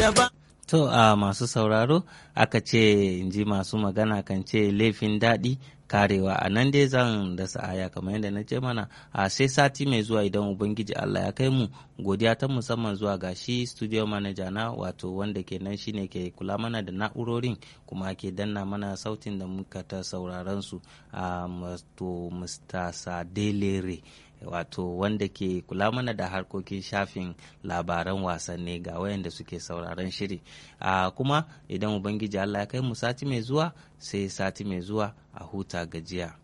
To a masu sauraro aka ce in ji masu magana kan ce laifin daɗi karewa a nan dai zan da sa'aya kamar yadda na ce mana a sai sati mai zuwa idan ubangiji Allah ya kai mu godiya ta musamman zuwa ga shi studio manager na wato wanda ke nan shine ke kula mana da na'urorin kuma ke danna mana sautin da muka ta sauraron su a to Mr. Sadelere wato wanda ke kula mana da harkokin shafin labaran wasanni ga wayanda suke sauraron shiri a kuma idan ubangiji Allah ya kai mu sati mai zuwa sai sati mai zuwa a huta gajiya